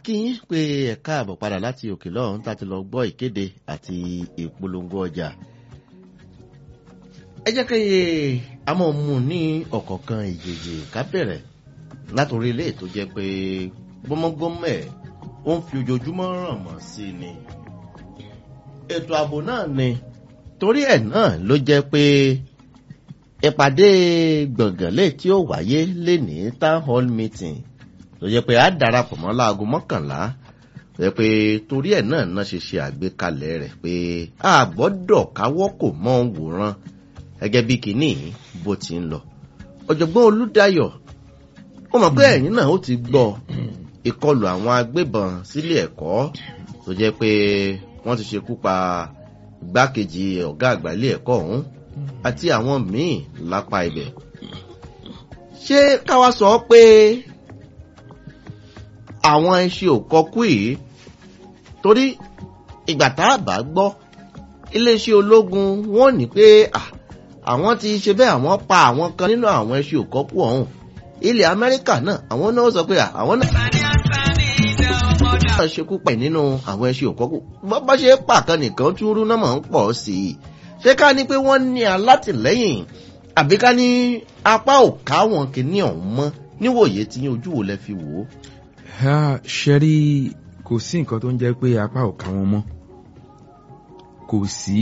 akínyín pé ẹ̀ka àbọ̀ padà láti òkè lọ́hún tá a ti lọ gbọ́ ìkéde àti ìpolongo ọjà ẹ jẹ́ kí a mọ̀ mú ní ọ̀kọ̀ọ̀kan ìjèjì ká bẹ̀rẹ̀ látòrí ilé tó jẹ́ pé gbọ́mọgbọ́mọ ẹ̀ ó ń fi ojoojúmọ́ ràn mọ́ sí ni ètò ààbò náà ni torí ẹ̀ náà ló jẹ́ pé ìpàdé gbọ̀ngàn lè tí ó wáyé lè ní town hall meeting tó jẹ́ pé a darapọ̀ mọ́ láago mọ́kànlá tó jẹ́ pé torí ẹ̀ náà náà ṣe ṣe àgbékalẹ̀ rẹ̀ pé a gbọ́dọ̀ káwọ́ kò mọ́ wòran gẹ́gẹ́ bí kìíní bó ti ń lọ ọ̀jọ̀gbọ́n olúdayọ̀ ó mọ̀ pé ẹ̀yìn náà ó ti gbọ́ ìkọlù àwọn agbébọn sílé ẹ̀kọ́ tó jẹ́ pé wọ́n ti ṣekú pa igbákejì ọ̀gá àgbà ilé ẹ̀kọ́ ọ̀hún àti àwọn míì lápá ibẹ̀ ṣé káwá sọ pé àwọn ẹṣin ò kọkú yìí torí ìgbà tá a bá gbọ́ iléeṣẹ́ ológun wọ́n ní pé àwọn ti ṣe bẹ́ẹ̀ àwọn pa àwọn kan nínú àwọn ẹṣin ò kọkú ọ̀hún ilẹ̀ amẹ́ríkà náà àwọn náà sọ pé àwọn náà náà ṣekú pẹ̀ nínú àwọn ẹṣin ò kọkú bá ṣe pàkan nìkan tún rú náà máa ń pọ̀ sí i ṣé ká ní pé wọ́n ní alátìlẹ́yìn àbí ká ní apá ò ká wọn kìíní ọ̀hún mọ́ níwòye tí ojú wo lẹ fi wò ó ṣe rí kò sí nǹkan tó ń jẹ́ pé apá ò ká wọn mọ́ kò sí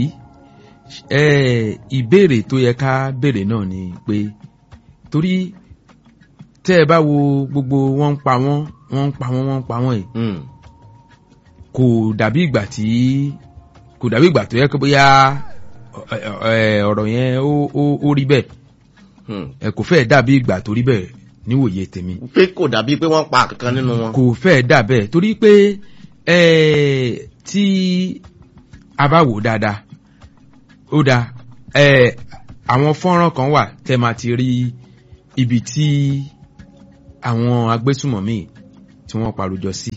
ìbéèrè tó yẹ ká béèrè náà ni pé torí tẹ́ ẹ bá wo gbogbo wọ́n ń pa wọ́n wọ́n ń pa wọ́n wọ́n ń pa wọ́n yìí kò dàbí ìgbà tí kò dàbí ìgbà tó yẹ kó bóyá ọ̀rọ̀ yẹn ó rí bẹ́ẹ̀ kò fẹ́ dàbí ìgbà tó rí bẹ́ẹ̀ níwòye tèmi. pé kò dàbí pé wọ́n pa kankan nínú wọn. kò fẹ́ dà bẹ́ẹ̀ torí pé tí a bá wò dáadáa ó dáa àwọn fọ́nrán kan wà tẹ́ máa ti rí ibi tí àwọn agbésùmọ̀mí tí wọ́n parojọ sí.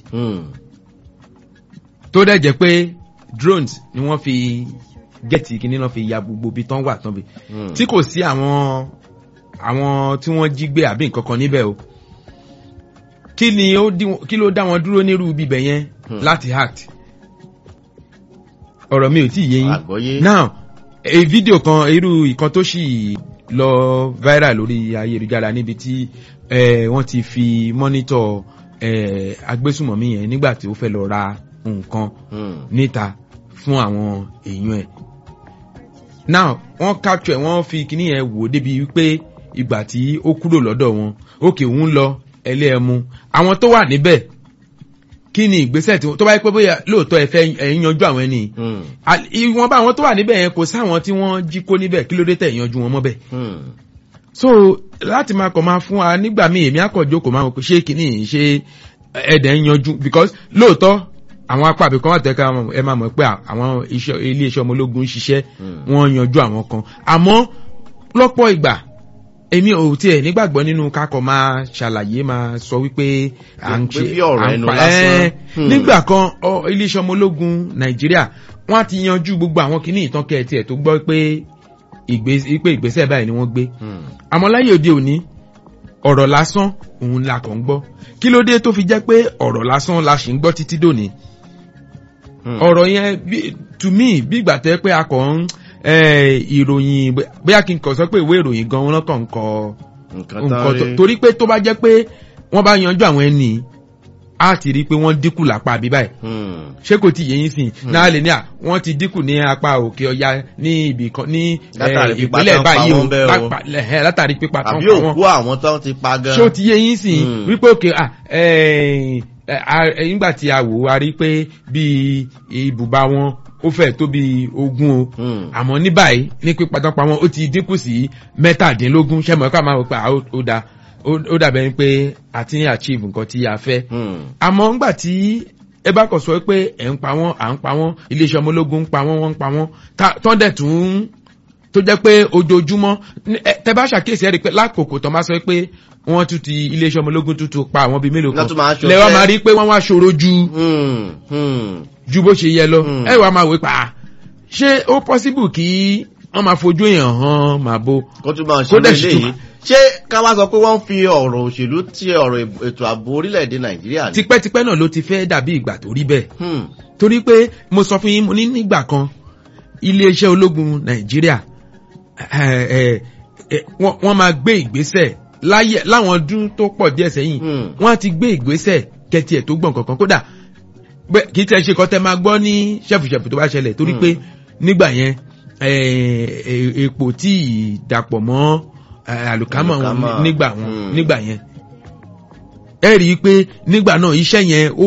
tó dẹ̀ jẹ́ pé drones ni wọ́n fi gẹ́ẹ̀tì kìíní náà fi ya gbogbo ibi tán wà tán bi tí kò sí àwọn àwọn tí wọ́n jí gbé àbí nǹkan kan níbẹ̀ o kí ni ó kí ló dá wọn dúró nírú bíbẹ̀ yẹn láti act ọ̀rọ̀ mi ò tí ì yé yín now a fídíò kan irú ìkan tó sì lọ viral lórí ayélujára níbi tí wọ́n ti fi mọ́nítọ̀ agbésùmọ̀mí yẹn nígbà tí ó fẹ́ lọ ra nǹkan níta fún àwọn èèyàn ẹ̀ now wọ́n capture wọ́n fi kíní yẹn wò débi wípé ìgbà tí ó kúrò lọ́dọ̀ wọn òkè òun lọ ẹlẹ́ẹ̀mú àwọn tó wà níbẹ̀ kí ni ìgbésẹ̀ tí tó bá yẹ pé bóyá lóòótọ́ ẹ fẹ́ ẹ̀yin yanjú àwọn ẹni ìwọ̀n bá àwọn tó wà níbẹ̀ yẹn kò sáwọn tí wọ́n jí kó níbẹ̀ kí ló dé tẹ̀ yanjú wọn mọ́bẹ̀. so láti máa kọ̀ máa fún wa nígbà míì èmi àkànjọ kò máa ṣe kíní ṣe ẹ̀dẹ̀ ń yanjú because lóòótọ́ àwọn apá àbíkan wà tẹ́ka ẹ máa mọ̀ pé àwọn ilé iṣẹ́ ọmọ ológun ń ṣiṣẹ́ wọ́n yanjú àwọn kan àmọ́ lọ́pọ̀ ìgbà èmi ò tiẹ̀ nígbàgbọ́ nínú kakọ̀ máa ṣàlàyé máa sọ wípé à ń ṣe à ń pa ẹ́ nígbà kan iléeṣẹ́ ọmọ ológun nàìjíríà wọ́n á ti yanjú gbogbo àwọn kìíní ìtàn kẹ́ẹ̀tì ẹ̀ tó gbọ́ pé ìgbésẹ̀ báyìí ni wọ́n gbé àmọ́ láyé òde òní ọ̀rọ̀ lásán òun la kàn ń gbọ́ kí ló dé tó fi jẹ́ pé ọ̀rọ̀ lásán la ṣì ń gbọ́ títí dòní ọ̀rọ̀ yẹn to me bí ìgbà tẹ́ pé a kàn ń ìròyìn bóyá kí n kàn sọ pé ìwé ìròyìn gan wọn kàn ń kọ nǹkan torí pé tó bá jẹ́ pé wọ́n bá yanjú àwọn ẹni á ti rí i pé wọ́n dínkù lápá àbí báyìí ṣé kò tí yé yín sìn náà lè ní à wọ́n ti dínkù ní apá òkè ọya ní ibì kan ní ìpínlẹ̀ báyìí o látàrí pípa tán pa wọn. àbí òkú àwọn tó ti pa gan. ṣé o ti yé yín sìn wípé òkè nígbà tí a wò a rí pé bíi ibùba wọn ó fẹ́ tó bí ogún o àmọ́ ní báyìí ní pípa tán pa wọn ó ti dínkù sí mẹ́tàdínlógún ṣẹ́mọ̀ ká máa wò pé ó da ó dàbẹ̀ ni pé a ti ń achieve nǹkan tí a fẹ́ àmọ́ ńgbà tí ẹ bá kọ̀ sọ pé ẹ̀ ń pa wọ́n à ń pa wọ́n iléeṣẹ́ ọmọ ológun ń pa wọ́n wọ́n ń pa wọ́n tán dẹ̀ tún tó jẹ́ pé ojoojúmọ́ tẹ bá ṣàkíyèsí ẹ̀ rí pé lákòókò tó máa sọ pé wọ́n tún ti iléeṣẹ́ ọmọ ológun tún tún pa àwọn bíi mélòó kan lẹ́wọ́n máa rí pé wọ́n wá ṣòro ju ju bó ṣe yẹ lọ ẹ wàá máa wé pa ṣé ó possible kí wọ́n máa fojú èèyàn hàn máa bo kó tún máa ṣe léyìí ṣé ká wá sọ pé wọ́n ń fi ọ̀rọ̀ òṣèlú ti ọ̀rọ̀ ètò ààbò orílẹ̀-èdè nàìjíríà ni. tipẹ́tipẹ́ náà ló ti fẹ́ dàbí ìgbà tó rí bẹ́ẹ̀ Hmm, torí pé mo sọ fún yín mo ní nígbà kan iléeṣẹ́ ológun nàìjíríà ẹ, ẹ, ẹ, wọ́n wọ́n máa gbé ìgbésẹ̀ láyé láwọn ọdún tó pọ̀ díẹ̀ sẹ́yìn hmm, wọ́n á ti gbé ìgbésẹ̀ kẹtì ẹ̀ tó gbọ̀n kankan kódà bẹ́ẹ̀ kì í tẹ́ ṣe kọ́ tẹ́ máa gbọ́ ní ṣẹ̀fùṣẹ̀fù tó bá ṣẹlẹ̀ torí Hmm. pé nígbà yẹn ẹ, ẹ, epo tí ì dàpọ̀ mọ́ ẹ, àlùkámọ̀ wọn Àlùkámà. nígbà wọn Hmm. nígbà yẹn ẹ rí i pé nígbà náà iṣẹ́ yẹn ó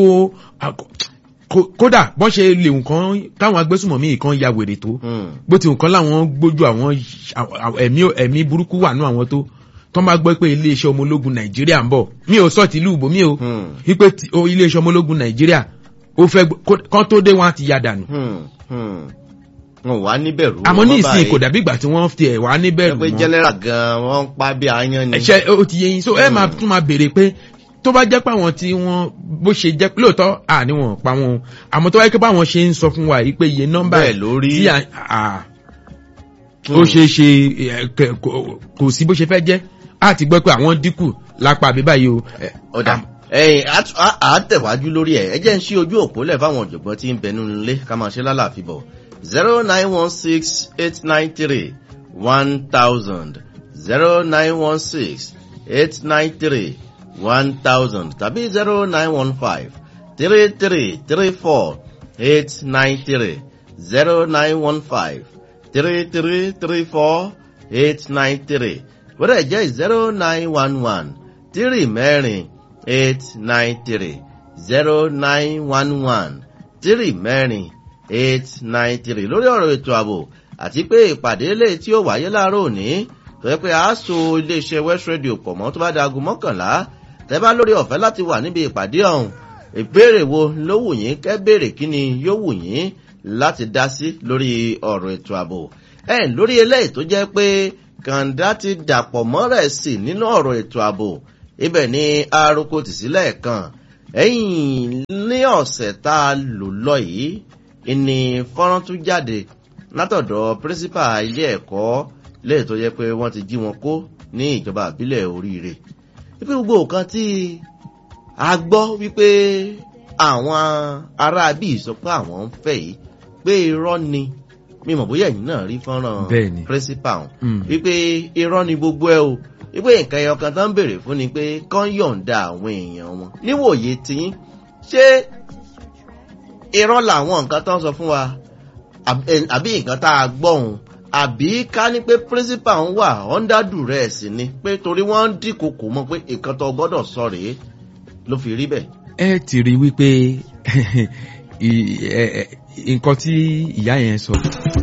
kó- kódà bọ́n ṣe lè nǹkan káwọn agbésùmọ̀mí kan ya wèrè tó hmm, bó ti nǹkan láwọn gbójú àwọn àwọn- ẹ̀mí ẹ̀mí burúkú wà nú àwọn tó tó máa gbọ́ pé iléeṣẹ́ ọmọ ológun nàìjíríà ń bọ̀ mi ò sọ tìlú ìbò mi ò hmm, wípé tí- o iléeṣẹ́ ọmọ ológun nàìjíríà ó fẹ́ gbọ́- kó- kán tó dé wọn á ti ya dànù hmm, hmm. wọn wà níbẹ̀rù. àmọ́ ní wọn ìsìn báyìí. kò dàbí ìgbà tí wọ́n fi ẹ̀ wá níbẹ̀rù pé mọ́ general gan wọ́n ń pa bí aáyán ni. ẹ̀ṣẹ̀ ó ti yé yín so ẹ máa tún máa béèrè pé tó bá jẹ́ pé àwọn tí wọ́n bó ṣe jẹ́ lóòótọ́ àní wọn pa wọn o. àmọ́ tó wáyé pé báwọn ṣe ń sọ fún wa yìí pé iye nọ́mbà Bẹ́ẹ̀ ló rí. tí à à- Hmm. ó ṣe é ṣe ẹ, kẹ- kò- kò sí bó ṣe fẹ́ jẹ́ á ti gbọ́ pé àwọn dínkù lápá àbí báyìí o. ẹ, ọ̀dà àm- ẹ̀yìn à á tẹ̀wájú lórí ẹ̀ ẹ jẹ́ ń ṣí ojú òpó lẹ̀ fáwọn ọ̀jọ̀gbọ́n tí ń bẹnu nílé ká máa ṣe lálàáfíà bọ̀ zero nine one six eight nine three one thousand zero nine one six eight nine three one thousand tàbí zero nine one five three three three four eight nine three zero nine one five three three three four eight nine three wọ́n dẹ̀ jẹ́ zero nine one one three mẹ́rin eight nine three zero nine one one three mẹ́rin eight nine three lórí ọ̀rọ̀ ètò ààbò àti pé ìpàdé lè tí ó wáyé láàárọ̀ òní tó yẹ pé a so iléeṣẹ́ west radio pọ̀ mọ́ tó bá da aago mọ́kànlá tẹ́ bá lórí ọ̀fẹ́ láti wà níbi ìpàdé ọ̀hún ìbéèrè wo ló wù yín kẹ́ béèrè kí ni yóò wù yín láti dá sí lórí ọ̀rọ̀ ètò ààbò ẹ̀ lórí eléyìí tó jẹ́ pé kàńdá ti dàpọ̀ mọ́rẹ̀ sí nínú ọ̀rọ̀ ètò ààbò ibẹ̀ ni aroko tì sílẹ̀ kan ẹ̀yìn ní ọ̀sẹ̀ tá a lò lọ yìí ìní fọ́nrán tún jáde látọ̀dọ̀ pírísípà ilé ẹ̀kọ́ lẹ́yìn tó yẹ pé wọ́n ti jí wọn kó ní ìjọba àbílẹ̀ oríire wípé gbogbo nǹkan tí a gbọ́ wípé àwọn ará bíi sọ pé àwọn ń fẹ́ yìí pé irọ́ ni mímọ̀ bóyá ẹ̀yìn náà rí fọ́nrán Bẹ́ẹ̀ni. pírísípà ọ̀hún Mm. wípé irọ́ ni gbogbo ẹ o wípé nǹkan ẹyọ kan tó ń béèrè fún ni pé kán yọ̀ǹda àwọn èèyàn wọn níwòye tiyín ṣé irọ́ làwọn nǹkan tó ń sọ fún wa àb- ẹ- àbí nǹkan tá a gbọ́ òun àbí ká ní pé principal ń wà under duress ni pé torí wọ́n ń dínkòkò mọ́ pé nǹkan tó gbọ́dọ̀ sọ rèé ló fi rí bẹ́ẹ̀. ẹ ti rí wípé ì- ẹ- ẹ- nǹkan tí ìyá yẹn sọ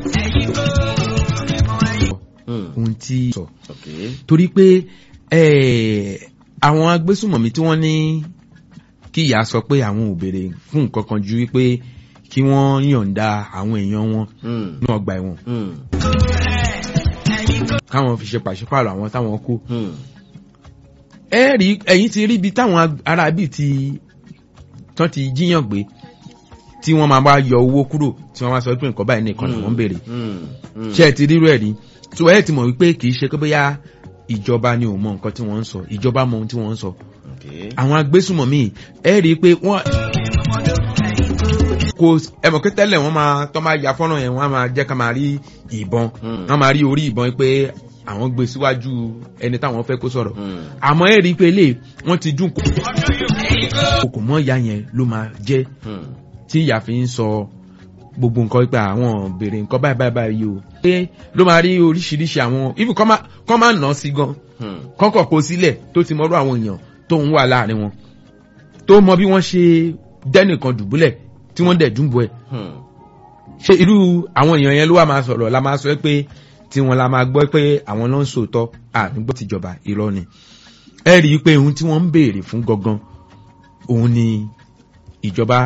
Hmm, ohun tí sọ okay. torí pé eh, àwọn agbésùmọ̀mí tí wọ́n ní kí ìyá sọ pé àwọn ò béèrè fún nǹkan kan ju wípé kí wọ́n yọ̀ǹda àwọn èèyàn wọn Hmm, ní ọgbà ẹ̀wọ̀n hmm, káwọn fi ṣe pàṣípààrọ̀ àwọn táwọn kú hmm, ẹ rí ẹ̀yìn ti rí ibi táwọn ag- ará bíi ti tán ti jíyàn gbé tí wọ́n máa bá yọ owó kúrò tí wọ́n máa sọ pé nǹkan báyìí nìkan ni wọ́n ń béèrè hmm, hmm. ṣé ẹ ti rírú ẹ̀ rí tó ẹ ti mọ̀ wípé kì í ṣe pé bóyá ìjọba ni ò mọ nǹkan tí wọ́n ń sọ ìjọba mọ ohun tí wọ́n ń sọ Okay. àwọn agbésùmọ̀mí ẹ rí i pé wọ́n kò ẹ mọ̀ pé tẹ́lẹ̀ wọ́n máa tọ́ máa ya fọ́nrán yẹn wọ́n á máa jẹ́ ká máa rí ìbọn Hmm. wọ́n máa rí orí ìbọn pé àwọn gbé síwájú ẹni táwọn fẹ́ kó sọ̀rọ̀ Hmm, àmọ́ ẹ rí i pé lè wọ́n ti dún kò mọ́ ìyá yẹn ló máa jẹ́ hmm, tí ìyá fi ń sọ gbogbo nǹkan pé àwọn béèrè nǹkan báyìí báyìí báyìí o pé ló máa rí oríṣiríṣi àwọn ibi kọ́ máa kọ́ máa nà sí gan hmm, kọ́kọ́ kó sílẹ̀ tó ti mọ́rú àwọn èèyàn tó ń wà láàrin wọn tó mọ bí wọ́n ṣe dẹ́nìkan dùbúlẹ̀ tí wọ́n dẹ̀ dúnbọ̀ ẹ̀ hmm. ṣé irú àwọn èèyàn yẹn ló wà máa sọ̀rọ̀ la máa sọ pé tí wọn la máa gbọ́ pé àwọn ló ń sòótọ́ àdúgbò tìjọba irọ́ ni ẹ rí i pé ohun tí wọ́n ń béèrè fún gangan òun ni ìjọba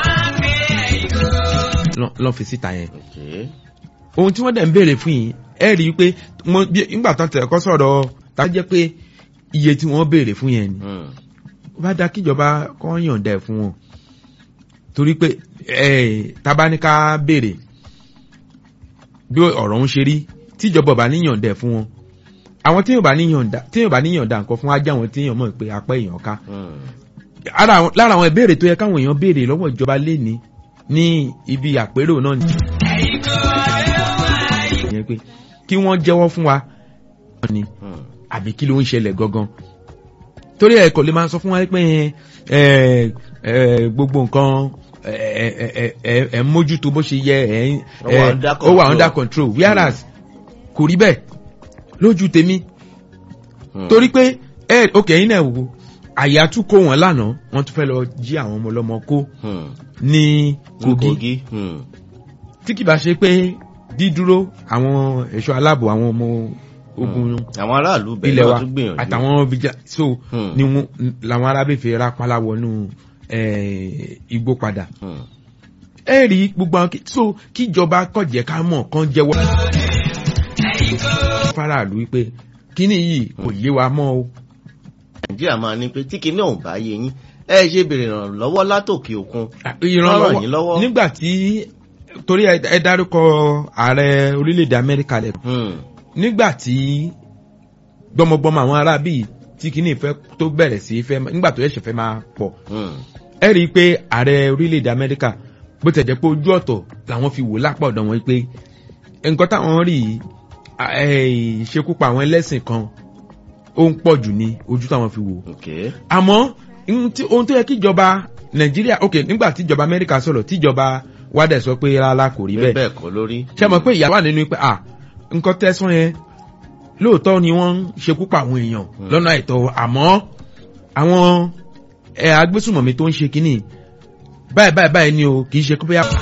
lọ́- lọ́ fi síta yẹn Okay. ohun tí wọ́n dẹ̀ ń béèrè fún yìí ẹ rí i pé wọ́n bí- nígbà tán tẹ̀ kọ́ sọ̀rọ̀ tá a jẹ́ pé iye tí wọ́n béèrè fún yẹn ni Hmm, ó bá dá kíjọba kọ́ yọ̀ǹda ẹ̀ fún wọn torí pé ẹ̀ tabaníká béèrè bí ọ̀rọ̀ ń ṣe rí tíjọba bá ní yọ̀ǹda ẹ̀ fún wọn àwọn téèyàn bá níyànda téèyàn bá níyànda nǹkan fún ajá àwọn téèyàn mọ̀ pé apá èèyàn ká Hmm. ara àwọn- lára àwọn ìbéèrè tó yẹ káwọn èèyàn béèrè lọ́wọ́ ìjọba léni ní ibi àpérò náà ni. ìyẹn pé kí wọ́n jẹ́wọ́ fún wa ni Hmm. àbí kí ló ń ṣẹlẹ̀ gangan torí ẹ kò lè máa sọ fún wa pé ẹ ẹ gbogbo nǹkan ẹ ẹ ẹ ẹ ẹ mójútó bó ṣe yẹ ẹ Ó wà under ó wà control. under control whereas kò rí bẹ́ẹ̀ lójú tèmi Hmm. torí pé ẹ ok yín náà wò àyà tún kó wọn lánàá wọn tún fẹ́ lọ jí àwọn ọmọ ọlọ́mọ kó Hmm. ní kogi Kogi. Hmm. tí kì bá ṣe pé dídúró àwọn ẹ̀ṣọ́ aláàbò àwọn ọmọ ogun àwọn aráàlú bẹ̀rẹ̀ ilẹ̀ náà wa tún gbìyànjú. àtàwọn bija so Hmm. ni wọn làwọn arábẹ́fẹ́ rápálá wọnú eh, igbó padà Hmm. ẹ rí gbogbo àwọn kí- so kíjọba kọ̀jẹ́ ká mọ̀ kán jẹ́wọ́ faraàlú wípé kíní yìí kò yé wa mọ́ o nàìjíríà máa ní pé tí kinní ọ̀hún bá yé yín ẹ ṣe béèrè ìrànlọ́wọ́ látòkè òkun. ràn yín ìrànlọ́wọ́ lọ́wọ́. nígbà tí torí ẹ ẹ dárúkọ ààrẹ orílẹ̀-èdè amẹ́ríkà lẹ̀ Hmm. nígbà tí gbọmọgbọmọ àwọn arábì tí kíní ìfẹ́ tó bẹ̀rẹ̀ sí fẹ́ nígbà tó ẹ̀ṣẹ̀ fẹ́ máa pọ̀ Hmm. ẹ rí i pé ààrẹ orílẹ̀-èdè amẹ́ríkà bó tẹ̀ jẹ́ pé ojú ọ̀tọ̀ làwọn fi wò lápá ọ̀dọ̀ wọn pé nǹkan táwọn rí yìí, à- ẹ̀, ìṣekúpa àwọn ẹlẹ́sìn kan ó ń pọ̀ jù ní ojú táwọn fi wò Okay. àmọ́ ohun tí- ohun tó yẹ kí ìjọba nàìjíríà ok nígbà tí ìjọba amẹ́ríkà sọ̀rọ̀ tí ìjọba wádẹ̀ sọ pé rárá kò rí bẹ́ẹ̀ bẹ́ẹ̀ kọ́ lórí. ṣe mọ̀ pé ìyá wà nínú pé à nǹkan tẹ́sán yẹn lóòótọ́ ni wọ́n ń ṣekú pa àwọn èèyàn lọ́nà àìtọ́ àmọ́ àwọn ẹ̀ agbésùmọ̀mí tó ń ṣe kínní báyìí báyìí báyìí ni o kì í ṣe kó bóyá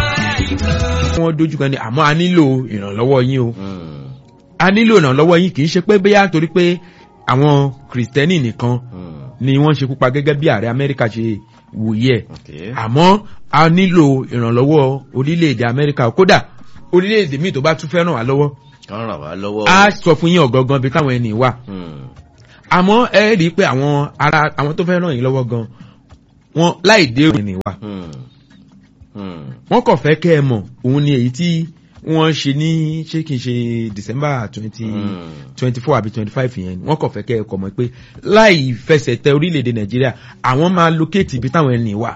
wọ́n dojú kan ni àmọ́ a nílò ìrànlọ́wọ́ yín o Hmm. a nílò ìrànlọ́wọ́ yín kì í ṣe pé bóyá torí pé àwọn kìrìsìtẹ́nì nìkan Hmm. ni wọ́n ṣekú pa gẹ́gẹ́ bí ààrẹ amẹ́ríkà ṣe wòye ẹ̀ Okay. àmọ́ a nílò ìrànlọ́wọ́ orílẹ̀-èdè amẹ́ríkà kódà orílẹ̀-èdè míì tó bá tún fẹ́ ràn wá lọ́wọ́ kàn ràn wá lọ́wọ́. a sọ fún yín ọ̀gángan bí táwọn ẹni wà Hmm. àmọ́ ẹ rí i pé àwọn ara àwọn tó fẹ́ ràn yín lọ́wọ́ gan wọn láì dé òun ẹni wà Hmm. Hmm. wọ́n kàn fẹ́ kẹ́ ẹ mọ̀ òun ni èyí tí wọ́n ṣe ní ṣé kìí ṣe december twenty Hmm. twenty four àbí twenty five yẹn wọ́n kàn fẹ́ kẹ́ ẹ kọ̀ mọ́ pé láì fẹsẹ̀ tẹ orílẹ̀-èdè nàìjíríà àwọn máa locate ibi táwọn ẹni wà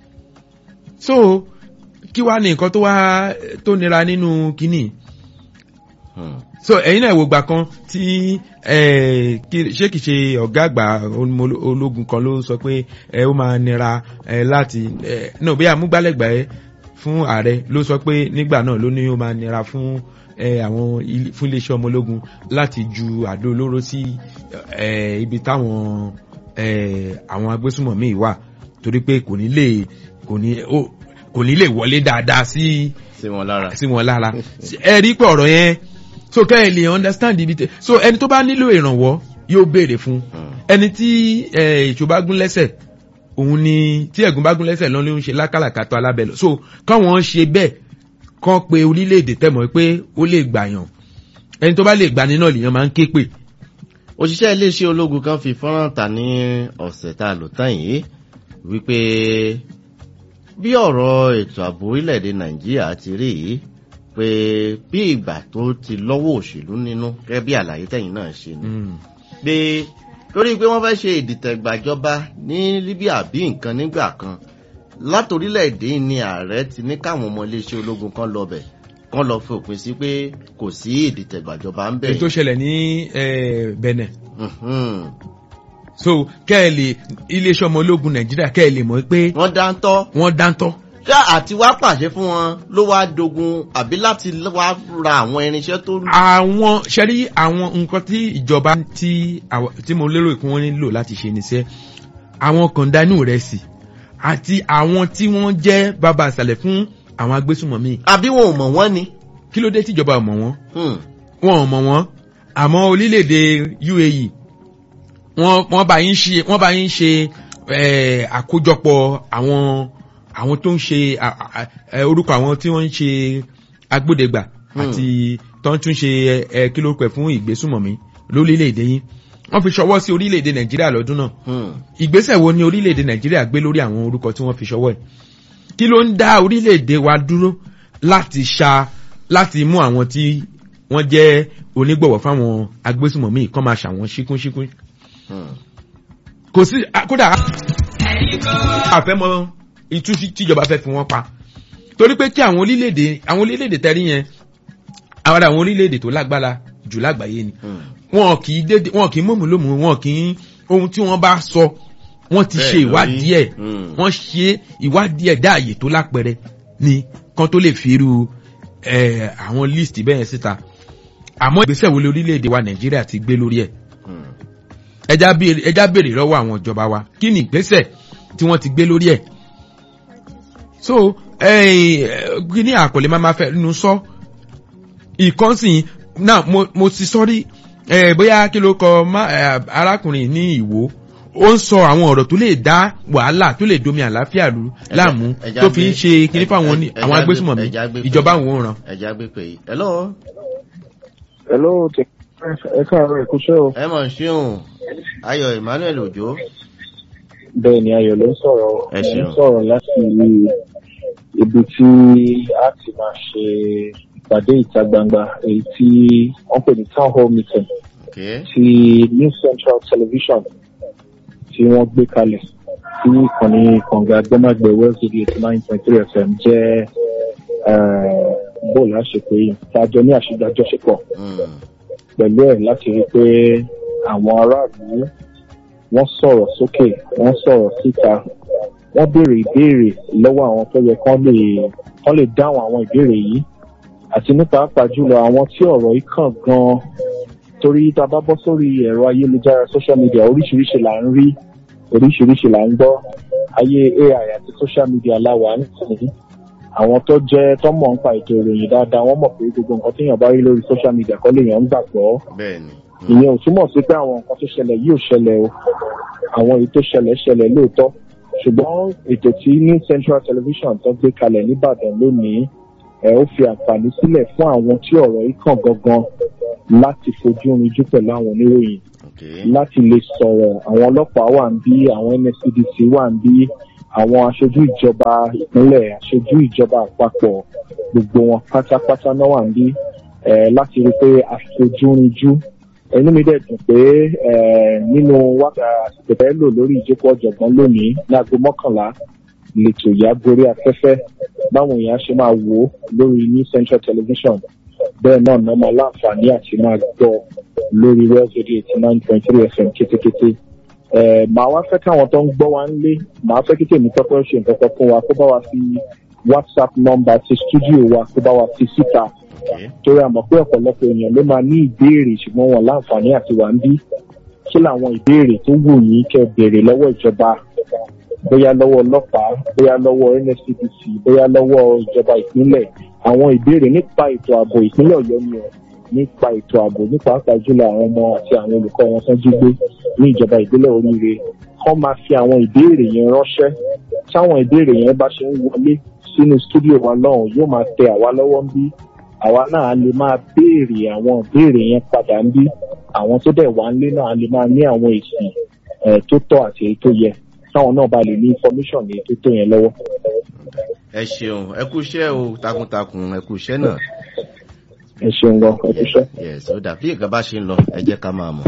so kí wàá ní nǹkan tó wá tó nira nínú kínní Hmm. so ẹ̀yin náà wò gbà kan tí eh, kí- ṣé kìí ṣe ọ̀gá àgbà olómo- ológun kan ló sọ pé ẹ ó máa nira ẹ láti ẹ náà bí amúgbálẹ́gbà ẹ fún ààrẹ ló sọ pé nígbà náà ló ní ó máa nira fún ẹ àwọn ilé- fún iléeṣẹ́ ọmọ ológun láti ju àdó olóró sí ẹ ibi táwọn ẹ àwọn agbésùmọ̀mí wà torí pé kò ní lè kò ní ó kò ní lè wọlé dáadáa sí sí wọn lára. sí wọn lára ẹ rí pé ọ̀rọ̀ yẹn so kẹ́ ẹ lè understand ibi tẹ so ẹni tó bá nílò ìrànwọ́ yóò béèrè fún Hmm. ẹni tí ìṣó bá gún lẹ́sẹ̀ òun ni tí ẹ̀gún bá gún lẹ́sẹ̀ lọ́n ló ń ṣe lákàlàkà tó alábẹ́ lọ so káwọn ṣe bẹ́ẹ̀ kán pe orílẹ̀-èdè tẹ̀mọ́ pé ó lè gbàyàn ẹni tó bá lè gbani náà lèèyàn máa ń ké pè òṣìṣẹ́ iléeṣẹ́ ológun kan fi fọ́nrán ta ní ọ̀sẹ̀ tá a lò tán yìí wípé bí ọ̀rọ̀ ètò ààbò orílẹ̀-èdè nàìjíríà ti rí yìí pé bí ìgbà tó ti lọ́wọ́ òṣèlú nínú gẹ́gẹ́ bí àlàyé tẹ̀yìn náà ṣe ni pé torí pé wọ́n fẹ́ ṣe ìdìtẹ̀gbàjọba ní libya bí nǹkan nígbà kan látòrílẹ̀-èdè ní ààrẹ ti ní káwọn ọmọ iléeṣẹ́ ológun kan lọ bẹ̀ kan lọ fi òpin sí pé kò sí ìdìtẹ̀gbàjọba ń bẹ̀ èyí tó ṣẹlẹ̀ ní eh, benin Mhm. so kẹ́ ẹ lè iléeṣẹ́ ọmọ ológun nàìjíríà kẹ́ ẹ lè mọ̀ pé wọ́n dáńtọ́ wọ́n dáńtọ́ ṣá àti wá pàṣẹ fún wọn ló wá dogun àbí láti wá ra àwọn irinṣẹ́ tó lù. àwọn ṣẹ́rí àwọn nǹkan tí ìjọba tí àwa- tí mo lérò pé wọ́n nílò láti ṣe níṣẹ́ àwọn kọ̀ǹdánù rẹ̀ sì àti àwọn tí wọ́n jẹ́ bàbá àṣàlẹ̀ fún àwọn agbésùmọ̀mí àbí wọn ò mọ̀ wọ́n ni. kí ló dé tíjọba ò mọ̀ wọ́n Hmm. wọn ò mọ̀ wọ́n àmọ́ orílẹ̀-èdè uae wọ́n wọ́n bá yín ṣe wọ́n bá yín ṣe eh, àkójọpọ̀ àwọn àwọn tó ń ṣe à- à- à- orúkọ àwọn tí wọ́n ń ṣe agbódegbà Hmm. àti tó ń tún ṣe ẹ kí ló pẹ̀ fún ìgbésùmọ̀mí lórílẹ̀-èdè yín wọ́n fi ṣọwọ́ sí orílẹ̀-èdè nàìjíríà lọ́dún náà Hmm. ìgbésẹ̀ wo ni orílẹ̀-èdè nàìjíríà gbé lórí àwọn orúkọ tí wọ́n fi ṣọwọ́ ẹ̀ kí ló ń dá orílẹ̀-èdè wa dúró láti ṣa láti mú àwọn tí wọ́n jẹ́ onígbọ̀wọ́ fáwọn agbésùmọ̀mí kan máa ṣàwọn ṣíkúnṣíkún Hmm. kò sí a- kódà àfẹ́mọ́ itú tí- tíjọba fẹ́ fi wọ́n pa torí pé kí àwọn orílẹ̀-èdè àwọn orílẹ̀-èdè tẹ́rí yẹn àwọn àwọn orílẹ̀-èdè tó lágbára jù lágbàáyé ni Hmm. wọn kì í dédé wọn kì í mọ̀mú lómù wọn kì í ohun tí wọ́n bá sọ wọ́n ti Bẹ́ẹ̀ ṣe lórí. ìwádìí ẹ̀ Hmm. wọ́n ṣe ìwádìí ẹ̀ dá àyè tó lápẹẹrẹ ni kan tó lè fi irú ẹ̀, àwọn list bẹ́ẹ̀ síta àmọ́ ìgbésẹ̀ wo lórílẹ̀‐èdè wa nàìjíríà ti gbé lórí ẹ̀ Hmm. ẹja béèrè ẹja béèrè lọ́wọ́ àwọn ìjọba wa kí ni ìgbésẹ̀ tí wọ́n ti gbé lórí ẹ̀ so kí ní àkọlé máa ma fẹ́ nu sọ ìkànsìn náà mo mo ti sọ rí eh, bóyá kí ló kọ má- eh, arákùnrin ní ìwò ó ń sọ àwọn ọ̀rọ̀ tó lè dá wàhálà tó lè domi àlàáfíà lu láàmú ẹja tó fi ń gbé- ṣe kíní ẹ- fáwọn ní- ẹ- àwọn ẹja agbésùmọ̀mí gbé- ẹja gbé pé- ìjọba àwọn òǹràn. ẹja gbé pé yìí. hello Hello, tẹ ẹ káàárọ̀ ẹ kúṣẹ́ o. ẹ mọ̀ ṣíun ayọ̀ emmanuel òjò Bẹ́ẹ̀ ni Ayọ̀ ló ń sọ̀rọ̀. Ẹ Mo ṣeun. ń sọ̀rọ̀ láti ibi tí a ti máa ṣe ìpàdé ìta gbangba èyí tí wọ́n pè ní town hall meeting okay. ti New Central Television tí wọ́n gbé kalẹ̀ tí ìkànnì kànga gbọ́mágbẹ̀ Wells Radio eighty nine point three FM jẹ́ eh, bóòlù àṣepé yìí tá a jọ ní àṣejọjọṣepọ̀ Hmm. pẹ̀lú ẹ̀ láti rí i pé àwọn aráàlú wọ́n sọ̀rọ̀ sókè wọ́n sọ̀rọ̀ síta wọ́n béèrè ìbéèrè lọ́wọ́ àwọn tó yẹ kán lè kán lè dáhùn àwọn ìbéèrè yìí àti ní pàápàá jùlọ àwọn tí ọ̀rọ̀ yìí kàn gan-an torí tá a bá bọ́ sórí ẹ̀rọ ayélujára social media oríṣiríṣi là ń rí oríṣiríṣi là ń gbọ́ ayé AI àti social media láwà nísìnyí àwọn tó jẹ́ tó mọ̀ nípa ètò ìròyìn dáadáa wọ́n mọ̀ pé gbogbo nǹkan téèyàn bá rí lórí social media kọ́ lèèyàn ń gbàgbọ́ bẹ́ẹ̀ ni. ìyẹn ò túmọ̀ sí pé àwọn nǹkan tó ṣẹlẹ̀ yìí ò ṣẹlẹ̀ o àwọn èyí tó ṣẹlẹ̀ ṣẹlẹ̀ lóòótọ́ ṣùgbọ́n ètò tí New Central Television tó gbé kalẹ̀ nìbàdàn lónìí ẹ̀ ó fi àǹfààní sílẹ̀ fún àwọn tí ọ̀rọ̀ yìí kàn gangan láti fojú rinjú pẹ̀lú àwọn oníròyìn okay. láti lè sọ̀rọ̀ àwọn ọlọ́pàá wà ń bí àwọn NSCDC wà ń bí àwọn aṣojú ìjọba ìpínlẹ̀ aṣojú ìjọba àpapọ̀ gbogbo wọn pátápátá náà wà ń bí eh, láti rí i pé àfojúrinjú inú mi dẹ̀ dùn pé eh, nínú wákàtí tẹ̀tẹ̀ lò lórí ìjókòó ọ̀jọ̀gbọ́n lónìí láago mọ́kànlá lètò ìyá gorí afẹ́fẹ́ báwọn èèyàn ṣe máa wò ó lórí New Central Television bẹ́ẹ̀ náà náà máa láǹfààní àti máa gbọ́ lórí Wells Radio eighty nine point three FM kétékété. Ẹ màá wá fẹ́ káwọn tó ń gbọ́ wa ń lé màá fẹ́ kí tèmi tọ́pẹ́ ṣe nǹkan kan fún wa kó bá wa fi WhatsApp nọ́mbà ti studio wa kó bá wa fi síta okay. torí a mọ̀ pé ọ̀pọ̀lọpọ̀ èèyàn ló máa ní ìbéèrè ṣùgbọ́n wọn láǹfààní àti wà ń bí kí làwọn ìbéèrè tó wù yín kẹ́ béèrè lọ́wọ́ ìjọba bóyá lọ́wọ́ ọlọ́pàá bóyá lọ́wọ́ NSCDC bóyá lọ́wọ́ ìjọba ìpínlẹ̀ àwọn ìbéèrè nípa ètò ààbò ìpínlẹ̀ Ọ̀yọ́ ni ọ̀ nípa ètò ààbò nípa pàápàá jùlọ àwọn ọmọ àti àwọn olùkọ́ wọn tán jí gbé ní ìjọba ìbílẹ̀ oríire kọ́ máa fi àwọn ìbéèrè yẹn ránṣẹ́ táwọn ìbéèrè yẹn bá ṣe ń wọlé sínú stúdíò wa lọ́hùn yóò máa tẹ àwa lọ́wọ́ ń bí àwa náà lè máa béèrè àwọn ìbéèrè yẹn padà ń bí àwọn tó dẹ̀ wá ń lé náà lè máa ní àwọn èsì eh, tó tọ́ àti èyí tó yẹ táwọn náà bá lè ní information èyí tó tó yẹn lọ́wọ́. ẹ ṣeun ẹ kú iṣẹ́ o takuntakun ẹ kú iṣẹ́ náà. ẹ ṣeun gan ẹ kúṣẹ́. yes ó dà bí nǹkan bá ṣe ń lọ ẹ jẹ́ ká máa mọ̀.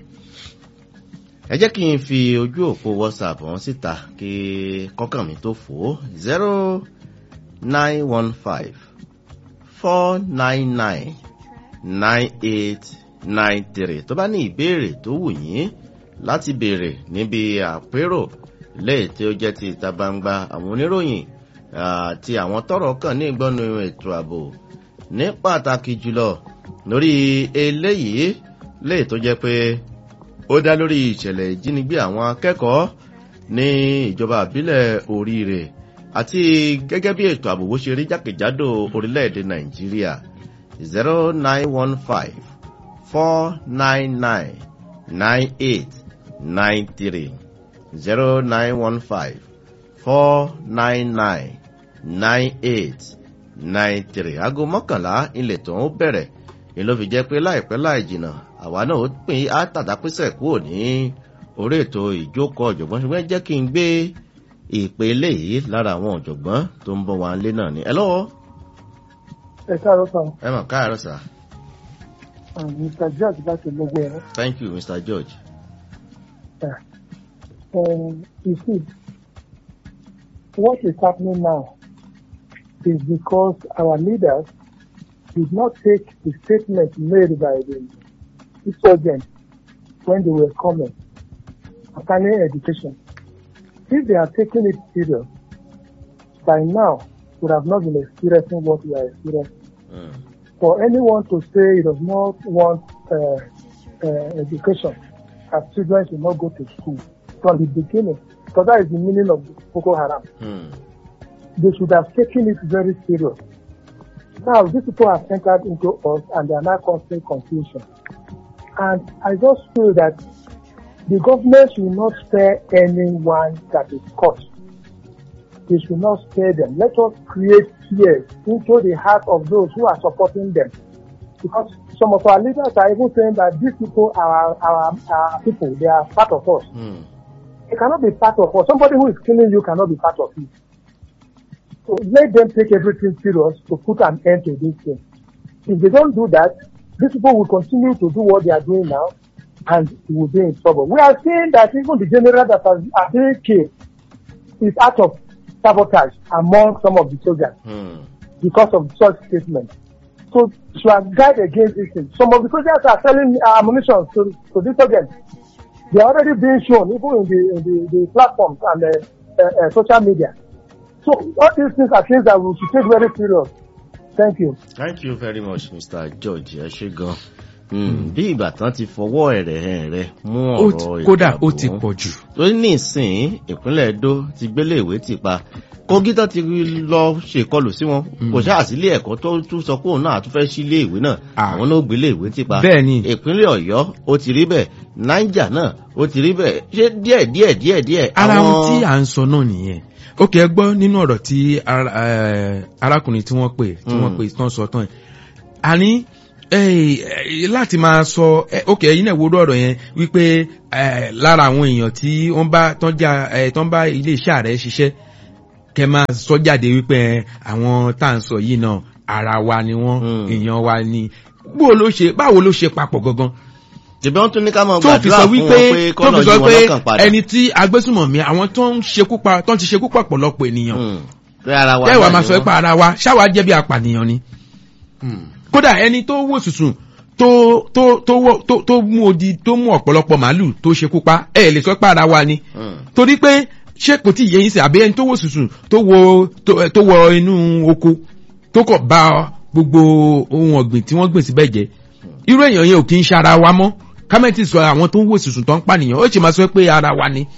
ẹ jẹ́ kí n fi ojú òpó whatsapp wọn síta kí kọ́kàn mi tó fò ó zero nine one five four nine nine nine eight nine three tó bá ní ìbéèrè tó wù yín láti béèrè níbi àpérò lẹ́yìn tí ó jẹ́ ti ìta gbangba àwọn oníròyìn àti àwọn tọ́rọ̀ kàn ní ìgbọ́nu ètò ààbò ní pàtàkì jùlọ lórí eléyìí lè tó jẹ́ pé ó dá lórí ìṣẹ̀lẹ̀ ìjínigbé àwọn akẹ́kọ̀ọ́ ní ìjọba àbílẹ̀ oríire àti gẹ́gẹ́ bí ètò ààbò bó ṣe rí jákèjádò orílẹ̀-èdè nàìjíríà zero nine one five four nine nine nine eight nine three zero nine one five four nine nine nine eight nine three aago mọ́kànlá ilẹ̀ tó ń bẹ̀rẹ̀ ni ló fi jẹ́ pé láìpẹ́ láì jìnnà àwa náà ó pín àtàdápísẹ̀ kúrò ní orí ètò ìjókòó ọ̀jọ̀gbọ́n ṣùgbọ́n jẹ́ kí n gbé ìpè eléyìí lára àwọn ọ̀jọ̀gbọ́n tó ń bọ̀ wá lé náà ni. ẹ lọ́wọ́ ẹ káàárọ̀ sàn ẹ mọ̀ káàárọ̀ sà. Um, Mr. George láti gbogbo ẹ̀rọ. thank you mr george. Um, you see, what is happening now is because our leaders did not take the statement made by the insurgents when they were coming concerning education. If they are taking it serious, by now would have not been experiencing what we are experiencing. Mm. For anyone to say he does not want uh, uh, education, as children should not go to school from the beginning, because that is the meaning of Boko Haram. Mm. They should have taken it very serious. Now, these people have entered into us and they are now causing confusion. And I just feel that the government should not spare anyone that is caught. They should not spare them. Let us create fear into the heart of those who are supporting them. Because some of our leaders are even saying that these people are our, our people. They are part of us. Mm. They cannot be part of us. Somebody who is killing you cannot be part of you. So let them take everything serious to put an end to this thing. If they don't do that, these people will continue to do what they are doing now and we will be in trouble. We are seeing that even the general that has are being killed is out of sabotage among some of the soldiers Mm. because of such statements. So to are guard against this thing. Some of the soldiers are selling uh, ammunition to, to these soldiers. They are already being shown even in the, in the, the platforms and uh, uh, uh, social media. So all these things are things that we should take very serious. Thank you. thank you very much mr george ẹ ṣe gan. Mm. bí ìgbà tán ti fọwọ́ ẹ̀rẹ̀ ẹ̀rẹ̀ mú Ó ti- ọ̀rọ̀ kódà ó ìdààmú. ti pọ̀ jù. torí ní ìsìn ìpínlẹ̀ edo ti gbélé ìwé ti pa kogi tó ti lọ ṣèkọlù sí wọn kò ṣáà sílé ẹ̀kọ́ tó tún sọ pé òun náà tún fẹ́ sílé ìwé náà Ah. àwọn náà gbélé ìwé ti pa Bẹ́ẹ̀ ni. ìpínlẹ̀ ọ̀yọ́ ó ti rí bẹ́ẹ̀ niger náà ó ti rí bẹ́ẹ̀ ṣé díẹ̀ díẹ̀ díẹ̀ díẹ̀ ara ohun tí à ń sọ náà nìyẹn ó kẹ́ ẹ gbọ́ nínú ọ̀rọ̀ tí ara- eh, arákùnrin tí wọ́n pè tí wọ́n Mm. pè tán sọ tán yìí àní eh, eh, láti máa sọ eh, ó kẹ́ ẹ̀yin náà wo ọ̀rọ̀ yẹn wípé eh, lára àwọn èèyàn tí wọ́n bá tán já eh, tán bá iléeṣẹ́ ààrẹ ṣiṣẹ́ kẹ́ máa sọ jáde wípé eh, àwọn tá à ń sọ yìí náà ara wa ni wọ́n Mm. èèyàn wa ni báwo ló ṣe báwo ló ṣe papọ̀ gangan tìbí wọn tún ní ká máa tó fi gbàdúrà sọ fún wọn wípé pé tó kọ́nà fi yí sọ wọn pé lọ́kàn padà ẹni tí agbésùmọ̀mí àwọn tó ń ṣekú pa tó ń ti ṣekú pa pọ̀lọpọ̀ ènìyàn Mm. pé ara wa tẹ́wàá náà máa ni sọ wọ́n. pé ara wa ṣáwa jẹ́ bí apànìyàn ni Mm. kódà ẹni tó wò sùsùn tó tó tó wọ- tó tó mú odi tó mú ọ̀pọ̀lọpọ̀ màálù tó ṣekú pa ẹ lè sọ pé ara wa ni Mm. torí pé ṣé kò tí ì yẹ yín sí àbí ẹni tó wò sùsùn tó wọ tó ẹ, tó wọ inú oko tó kọ̀ bá gbogbo ohun ọ̀gbìn tí wọ́n gbìn síbẹ̀ jẹ́ irú èèyàn yẹn ò kí ń ṣe ara wa mọ́ kámẹ́ntì sọ àwọn tó ń wò sùsùn tó ń pànìyàn ó sì máa sọ pé ara wa ni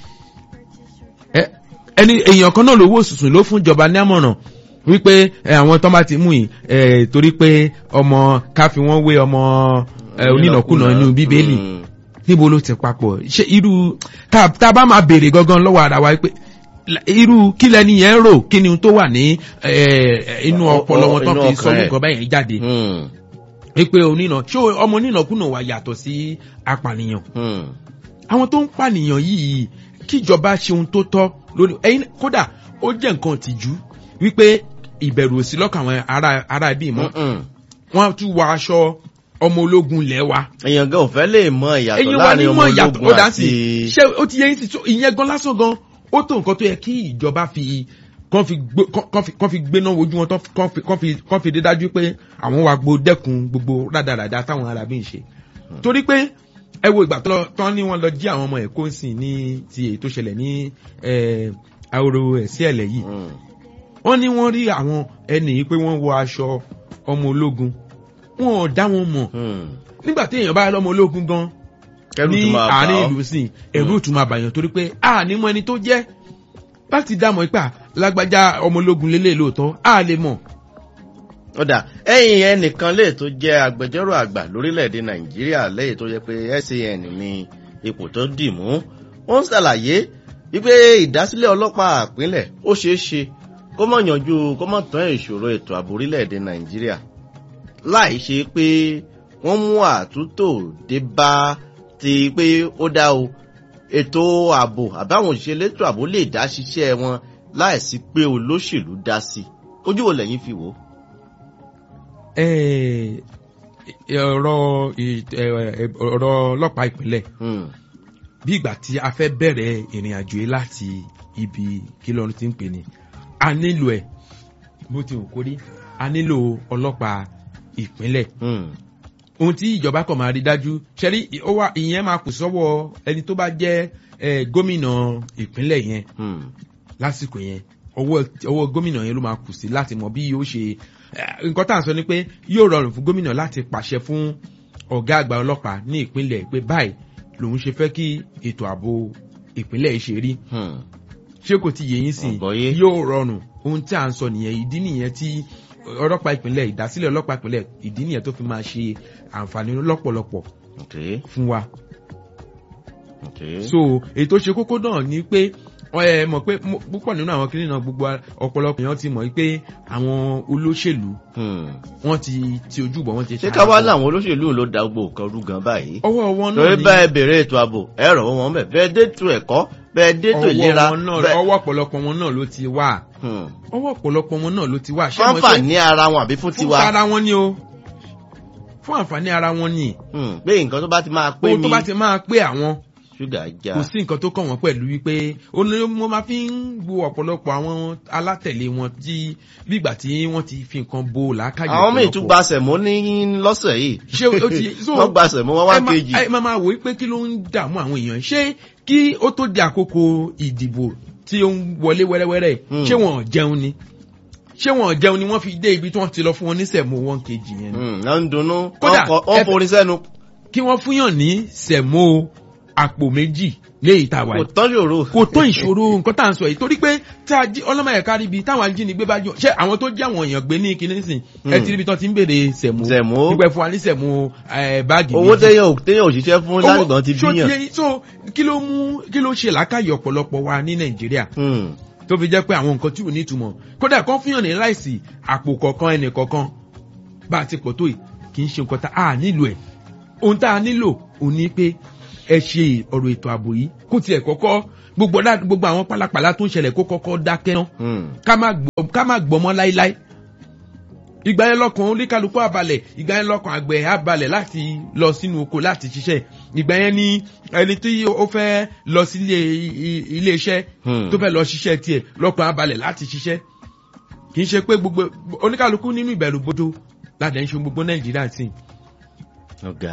Ẹ, ẹni èèyàn kan náà ló wò sùsùn ló fún ìjọba ní àmọ̀ràn wípé ẹ, àwọn tó bá ti mú yìí ẹ, torí pé ọmọ ká fi wọ́n wé ọmọ ẹ, onínàkúnà inú bíbélì Mm. níbo ló ti papọ̀ ṣé irú tá tá a bá máa béèrè gangan lọ́wọ́ ara wa pé la- irú kí lẹni yẹn rò kí ni ohun tó wà ní ẹ, inú Ọ- ọpọlọ wọn tó inú fi ọkàn sọ ẹ̀. nǹkan báyìí jáde Mm. wípé onínà ṣé ọmọ onínàkúnà wà yàtọ̀ sí apànìyàn Mm. àwọn tó ń pànìyàn yìí kíjọba ṣe ohun tó tọ́ lórí ẹyin kódà ó jẹ́ nǹkan tìjú wípé ìbẹ̀rù òsì lọ́kàn àwọn ará ará ibí mọ́ Mm-mm. wọ́n tún wọ aṣọ ọmọ ológun lẹ̀ wa èèyàn gan ò fẹ́ lè mọ ìyàtọ̀ ẹ̀yin wa ní láàrin ọmọ mọ̀ ìyàtọ̀ ológun ó dá àti sí ṣé ó ti yẹ yín sí tó ìyẹn gan lásán gan ó tó nǹkan tó yẹ kí ìjọba fi kán fi gbé kán fi kán fi gbéná wojú wọn tán fi- kán fi kán fi kán fi dé dájú pé àwọn wa gbo dẹ́kun gbogbo rádaràda táwọn arábí ń ṣe torí pé ẹ wo ìgbà tó lọ- tán ní wọn lọ jí àwọn ọmọ ẹ̀kọ́ ń sìn ní ti èyí tó ṣẹlẹ̀ ní eh, ahoro ẹ̀sí ẹ̀lẹ̀ yìí Mm. wọ́n ní wọ́n rí àwọn ẹni yìí pé wọ́n wọ aṣọ ọmọ ológun wọn ò dá wọn mọ̀ Mm. nígbà tí èèyàn bá lọ́mọ ológun gan Kẹ́rù ní tún máa bà àárín ọ́. ìlú sí ẹ̀rú tún máa bàyàn torí pé a ní mọ ẹni tó jẹ́ láti dámọ̀ ipá lágbájá ọmọ ológun lélẹ̀ lóòótọ́ a lè mọ̀ ọ̀dà ẹ̀yìn ẹnìkan lè tó jẹ́ agbẹjọ́rò àgbà lórílẹ̀‐èdè nàìjíríà lẹ́yìn tó jẹ́ pé san ní ipò tó dì mú ó ń ṣàlàyé wípé ìdásílẹ̀ ọlọ́pàá àpínlẹ̀ ó ṣeé ṣe kó mọ̀ yanjú kó mọ̀ tán ìṣòro ètò ààbò orílẹ̀‐èdè nàìjíríà láì ṣe pé wọ́n mú àtúntò dé bá ti pé ó dá o ètò ààbò àbáwọn òṣìṣẹ́ elétò ààbò lè dá ṣiṣẹ́ wọn láìsí pé olóṣèlú dá sí ojú wo lẹ́yìn fi wò ó. Eh, ọ̀rọ̀ ì- ẹ- ẹ- ọ̀rọ̀ ọlọ́pàá ìpínlẹ̀ Hmm. bí ìgbà tí a fẹ́ bẹ̀rẹ̀ ìrìn àjò yìí láti ibi kí lọ́run ti ń pè ní a nílò ẹ̀ bó ti wù kó rí a nílò ọlọ́pàá ìpínlẹ̀ Hmm. ohun tí ìjọba kan máa rí dájú ṣẹ́rí ó wà ìyẹn máa kù sọ́wọ́ ẹni tó bá jẹ́ eh, gómìnà ìpínlẹ̀ yẹn Hmm. lásìkò yẹn ọwọ́ ọwọ́ gómìnà yẹn ló máa kù sí láti mọ bí yóò ṣe eh, nǹkan tá à ń sọ ni pé yóò rọrùn fún gómìnà láti pàṣẹ fún ọ̀gá àgbà ọlọ́pàá ní ìpínlẹ̀ pé báyìí lòun ṣe fẹ́ kí ètò ààbò ìpínlẹ̀ yìí ṣe rí Hmm. ṣé kò ti yé yín sí Ọ̀gbọ́yé. yóò rọrùn ohun tí à ń sọ nìyẹn ìdí nìyẹn tí ọlọ́pàá ìpínlẹ̀ ìdásílẹ̀ ọlọ́pàá ìpínlẹ̀ ìdí nìyẹn tó fi máa ṣe àǹfààní lọ́pọ̀lọpọ̀ Okay. fún wa Okay. so ètò ṣe kókó náà ni pé ẹ mọ̀ pé mo- púpọ̀ nínú àwọn kìnìún náà gbogbo ọ̀pọ̀lọpọ̀ èèyàn ti mọ̀ pé àwọn olóṣèlú Hmm. wọ́n ti ti ojú bọ̀ wọ́n ti ṣé ká wá láwọn olóṣèlú ló da gbogbo nǹkan rú gan báyìí. ọwọ́ wọn náà torí ni bẹ́ẹ̀ bèrè ètò ààbò ẹ rọ̀ wọ́n bẹ̀ bẹ́ẹ̀ dètò ẹ̀kọ́ bẹ́ẹ̀ dètò ìlera ọwọ́ wọn náà bẹ́ẹ̀. ọwọ́ ọ̀pọ̀lọpọ̀ wọn náà ló ti wà Hmm. ọwọ́ ọ̀pọ̀lọpọ̀ wọn náà ló ti wà ṣé mo fáńfà ṣe ní ara wọn àbí fún fún tiwa. ara wọn ni o fún àǹfààní ara wọn ni Hmm. pé nǹkan tó bá ti máa pé ohun mi tó bá ti máa pé àwọn ṣúgà já. kò sí nǹkan tó kàn wọ́n pẹ̀lú wípé ó ní mo máa fi ń wo ọ̀pọ̀lọpọ̀ àwọn alátẹ̀lé wọn tí bígbà tí wọ́n ti fi nǹkan bo làákàyè àwọn míì ọ̀pọ̀lọpọ̀. tún gba sẹ̀mó ní lọ́sẹ̀ yìí. ṣé o ti so wọ́n gba sẹ̀mó wá wá ẹ má- kejì. ẹ máa máa wò ó pé kí ló ń dààmú àwọn èèyàn ṣé kí ó tó di àkókò ìdìbò tí ó ń wọlé wẹ́rẹ́wẹ́rẹ́ Hmm. ṣé wọn ò jẹun ni ṣé wọn ò jẹun ni wọ́n fi dé ibi tí wọ́n ti lọ fún wọn ní sẹ̀mó one kg yẹn ni Hmm. náà ń dunnú Kódà, wọ́n kọ- wọ́n ẹ- forin sẹ́nu kí wọ́n fúnyàn ní sẹ̀mó àpò méjì léyìí tá a wà kò yìí tán yòrò. kò tó ìṣòro nǹkan tá à ń sọ yìí torí pé tí a jí ọlọ́mọ ẹ̀ka ríbi táwọn ajínigbé bá jọ ṣé àwọn tó jẹ́ àwọn èèyàn gbé ní kinní sìn ẹ Hmm. ti ríbi tán ti ń béèrè sẹ̀mó Sẹ̀mó. nígbà fún wa ní sẹ̀mó eh, báàgì owó méjì. téèyàn ò téèyàn òṣìṣẹ́ fún Owó- lánàá ti ṣó bíyàn. yé- so kí ló mú kí ló ṣe làákàyè ọ̀pọ̀lọpọ̀ wa ní nàìjíríà Hmm. tó fi jẹ́ pé àwọn nǹkan tí ò ní ìtumọ̀ kódà kan fihàn ní láìsí àpò kọ̀ọ̀kan ẹnì kọ̀ọ̀kan bá a ti pọ̀ tó yìí kì í ṣe nǹkan tá a nílò ẹ̀ ohun tá a nílò òun ni pé ẹ ṣe ọ̀rọ̀ ètò ààbò yìí kó tiẹ̀ kọ́kọ́ gbogbo ọ̀dà- gbogbo àwọn pálapàla tó ń ṣẹlẹ̀ kó kọ́kọ́ dákẹ́ ná Hmm. ká má gbọ́ ká má gbọ́mọ́ láíláí ìgbà yẹn lọkàn oníkálukú àbalẹ̀ ìgbà yẹn lọkàn àgbẹ̀ àbalẹ̀ láti lọ sínú oko láti ṣiṣẹ́ ìgbà yẹn ni ẹni tí ó fẹ́ lọ sí ilé i- ilé iṣẹ́ Hmm. tó fẹ́ lọ ṣiṣẹ́ tiẹ̀ lọkàn àbalẹ̀ láti ṣiṣẹ́ kì í ṣe pé gbogbo oníkálukú nínú ìbẹ̀rù bodò láti ẹ̀ ń ṣe gbogbo nàìjíríà sí i. ọ̀gá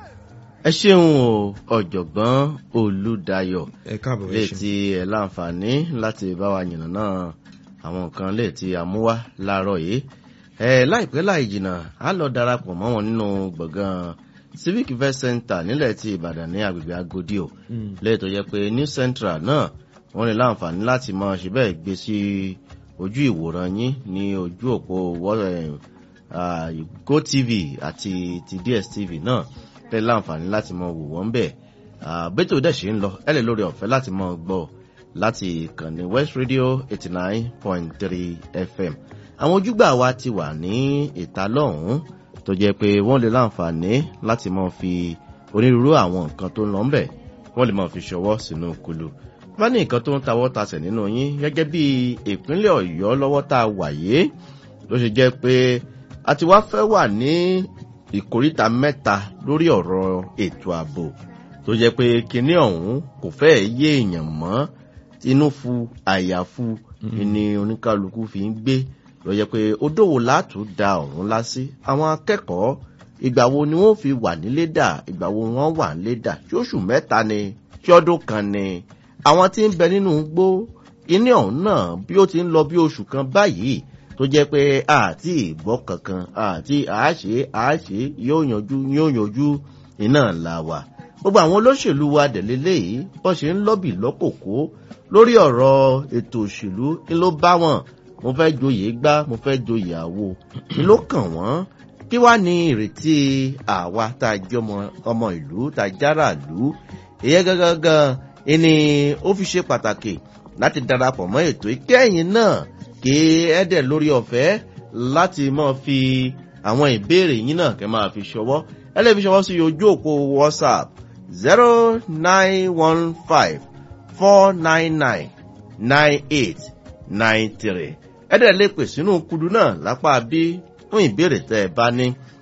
ẹ ṣeun o ọ̀jọ̀gbọ́n olùdayọ̀ ẹ káàbọ̀ lè ti ẹ̀ láǹfààní láti bá wa yìnbọn náà àwọn nǹkan lè ti àmúwá láàárọ̀ yìí ẹ láìpẹ́ láì jìnnà á lọ darapọ̀ mọ́ wọn nínú gbọ̀ngàn civic event center nílẹ̀ ti ìbàdàn ní agbègbè agodi o lẹ́yìn tó yẹ pé new central náà wọ́n ní láǹfààní láti mọ ṣe bẹ́ẹ̀ gbé sí ojú ìwòran yín ní ojú òpó wọ́- eh, ah, gotv àti ti dstv náà lẹ́yìn láǹfààní láti mọ wò wọ́n bẹ́ẹ̀ bẹ́tò dẹ̀ ṣe ń lọ ẹ lè lórí ọ̀fẹ́ láti mọ gbọ́ láti ìkànnì west radio eighty nine point three fm àwọn ojúgbà wa ti wà ní ìta lọ́hùn-ún tó jẹ́ pé wọ́n lè láǹfààní láti mọ fi onírúurú àwọn nǹkan tó ń lọ ńbẹ̀ wọ́n lè mọ fi ṣọwọ́ sínú kulu bá ní nǹkan tó ń tawọ́ tasẹ̀ nínú yín gẹ́gẹ́ bí ìpínlẹ̀ ọ̀yọ́ lọ́wọ́ tá a wà yìí ló ṣe jẹ́ pé a ti wá fẹ́ wà ní ìkóríta mẹ́ta lórí ọ̀rọ̀ ètò ààbò tó jẹ́ pé kinní ọ̀hún kò fẹ́ẹ̀ yé èèyàn mọ́ inú fu àyàfu ni oníkálukú fi ń gbé ló jẹ́ pé odòwò látò da ọ̀run lásì àwọn akẹ́kọ̀ọ́ ìgbà wo ni wọ́n fi wà nílé dà ìgbà wo wọ́n wà nílé dà tí oṣù mẹ́ta ni tí ọdún kan ni àwọn tí ń bẹ nínú gbó kinní ọ̀hún náà bí ó ti ń lọ bí oṣù kan báyìí tó jẹ́ pé àti ìgbọ́ kankan àti àáṣe àáṣe yóò yanjú yóò yanjú iná la wà gbogbo àwọn olóṣèlú wa dẹ̀lélẹ́ yìí wọ́n ṣe ń lọ́bì lọ́kòkó lórí ọ̀rọ̀ ètò òṣèlú ni ló bá wọn mo fẹ́ joyè gbá mo fẹ́ joyè àwo ni ló kàn wọ́n kí wàá ní ìrètí àwa tá a jẹ́ ọmọ ọmọ ìlú tá a jára ìlú ìyẹn gangan ni ó fi ṣe pàtàkì láti darapọ̀ mọ́ ètò ìkẹyìn náà kí ẹ dẹ̀ lórí ọ̀fẹ́ láti máa fi àwọn ìbéèrè yín náà kẹ́ máa fi ṣọwọ́ ẹ lè fi ṣọwọ́ sí ojú òpó whatsapp zero nine one five four nine nine nine eight nine three ẹ dẹ̀ lè pè sínú kudu náà lápá bí fún ìbéèrè tẹ́ ẹ bá ní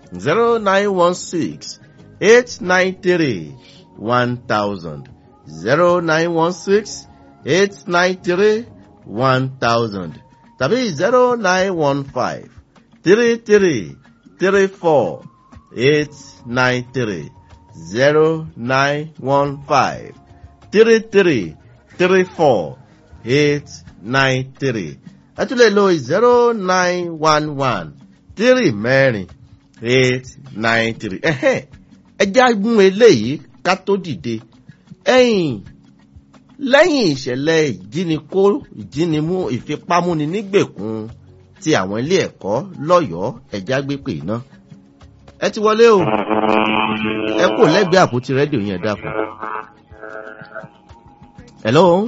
zero nine one six eight nine three one thousand zero nine one six eight nine three one thousand tàbí zero nine one five three three three four eight nine three zero nine one five three three three four eight nine three ẹ tún lè lo zero nine one one three mẹ́rin eight nine three ẹ̀hẹ́n ẹja gún eléyìí ká tó dìde ẹ̀yìn lẹ́yìn ìṣẹ̀lẹ̀ ìjínikó ìjínimú ìfipámúni nígbèkùn ti àwọn ilé ẹ̀kọ́ lọ́yọ̀ọ́ ẹja gbé pè ná ẹ ti wọlé o ẹ kò lẹ́gbẹ̀ẹ́ àpótí rédíò yẹn dàpọ̀. hello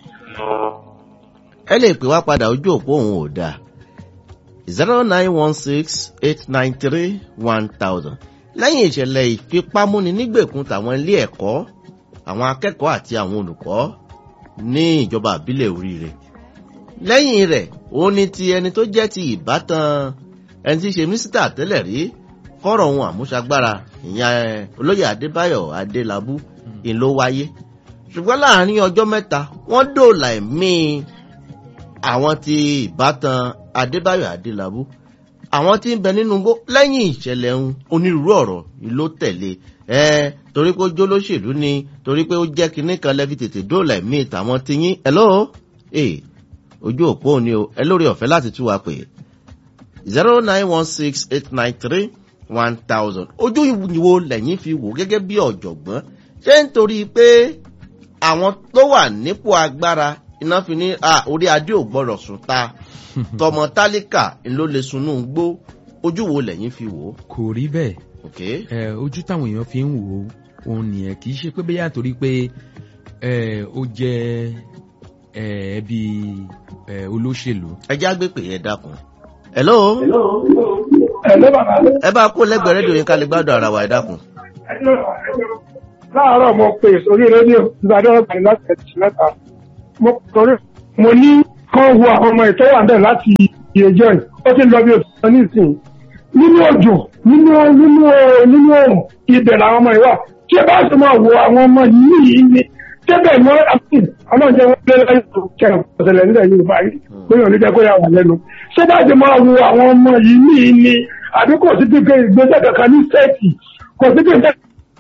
ẹ lè pè wá padà ojú òpó òun ò dáa zero nine one six eight nine three one thousand lẹ́yìn ìṣẹ̀lẹ̀ ìfipámúni nígbèkùn tàwọn ilé ẹ̀kọ́ àwọn akẹ́kọ̀ọ́ àti àwọn olùkọ́ ní ìjọba àbílẹ̀ oríire lẹ́yìn rẹ̀ òun ni ti ẹni tó jẹ́ ti ìbátan ẹni tí í ṣe mínísítà tẹ́lẹ̀ rí fọ́rọ̀ ohun àmúṣagbára ìyẹn olóyè adébáyọ̀ adélábù ìlú wáyé ṣùgbọ́n láàrin ọjọ́ mẹ́ta wọ́n dòòlà ẹ̀mí àwọn ti ìbátan adébáyọ̀ adélábù àwọn tí ń bẹ nínú igbó lẹ́yìn ìṣẹ̀lẹ̀ ń onírúurú ọ̀rọ̀ ló tẹ̀lé ẹ torí pé ó jó lóṣèlú ni torí pé ó jẹ́ kinní kan lẹ́fi tètè dóòlà ẹ̀mí tàwọn ti yín ẹ̀ lọ́wọ́ ee ojú òpó ni o ẹ lórí ọ̀fẹ́ láti tú wa pè zero nine one six eight nine three one thousand ojú ìwo lẹ́yìn fi wò gẹ́gẹ́ bí ọ̀jọ̀gbọ́n ṣé nítorí pé àwọn tó wà nípò agbára iná fi ní orí adé ò gbọ́dọ̀ sùn ta tọmọ tálíkà ló lè sunú gbó ojú wo lẹ́yìn fi wò. kò rí bẹ́ẹ̀ ok ẹ ojú táwọn èèyàn fi ń wò ó òun nìyẹn kì í ṣe pé bẹ́yà torí pé ẹ ó jẹ́ ẹ ẹbí ẹ olóṣèlú. ẹ já gbé pè é dákun. hello. Ẹ̀lẹ́ bàbá mi. ẹ bá kó lẹ́gbẹ̀ẹ́ rédíò yín ká lè gbádùn ara wa ẹ dákun. Láàárọ̀ mo pè sórí rédíò Ìbàdàn ọ̀gbìn láti ẹ̀jì mẹ́ta. Mo torí mo ní kán wo àwọn ọmọ ìtọ́ wà bẹ́ẹ̀ láti ìyẹjọ́ yìí. Ó ti ń lọ bí oṣù kan nísìnyí. Nínú òjò, nínú nínú nínú òrùn, ibẹ̀ làwọn ọmọ yìí wà. Ṣé bá ṣe máa wo àwọn ọmọ yìí yìí ni? Ṣébẹ̀ ni wọ́n àti ọlọ́run jẹ́ wọ́n lé lẹ́yìn tó kẹrin ọ̀sẹ̀lẹ̀ nílẹ̀ Yorùbá yìí. Bóyá ò ní jẹ́ kó yà wà lẹ́nu. Ṣé bá ṣe máa wo àwọn ọmọ yìí yìí ni? Àbí kò sí pípé ìgbésẹ̀ kankan ní sẹ́ẹ̀tì? Kò sí pípé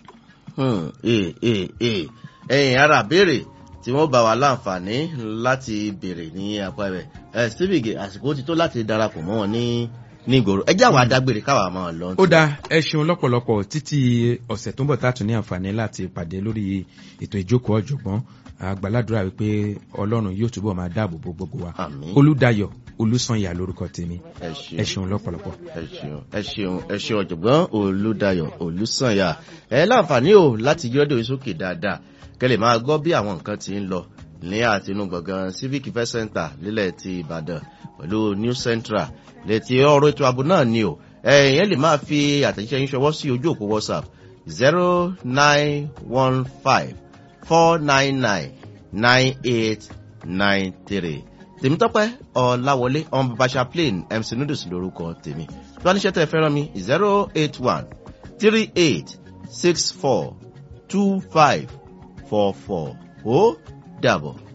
ẹ̀yìn ara béèrè tí wọ́n bá wa láǹfààní láti béèrè ní apá rẹ̀ ẹ̀ stephen àsìkò ti tó láti darapọ̀ mọ́ wọn ní ní ìgboro ẹ jẹ́ àwọn adágbére káwa máa lọ. ó dáa ẹ ṣeun lọ́pọ̀lọpọ̀ títí ọ̀sẹ̀ tó ń bọ̀ tààtù ní àǹfààní láti pàdé lórí ètò ìjókòó ọ̀jọ̀gbọ́n àgbàládùra wípé ọlọ́run yóò túbọ̀ máa dáàbò bo gbogbo wa Àmín. olùdayọ̀ olùsànyà lórúkọ tèmi ẹ ẹ ṣeun ṣeun lọ́pọ̀lọpọ̀. ẹ ṣeun ẹ ṣeun ẹ ṣeun ọ̀jọ̀gbọ́n olùdayọ̀ olùsànyà ẹ láǹfààní o láti yọ́dọ̀ sókè dáadáa kẹlẹ̀ máa gbọ́ bí àwọn nǹkan ti ń lọ ní àtinú gbọ̀ngàn civic event center nílẹ̀ ti ìbàdàn pẹ̀lú new central létí ọ̀rọ̀ ètò ààbò náà ni o ẹ̀yìn lè máa fi àtẹ̀jíṣẹ́ yín ṣọwọ́ sí ojú òpó whatsapp zero nine one five four nine nine nine eight nine three tèmítọ́pẹ́ ọ̀làwọlé ọmọ babasha plain mc noodles lórúkọ tèmi tí wọ́n níṣẹ́ tẹ́ ẹ fẹ́ràn mi zero eight one three eight six four two five four four ó dàbọ̀.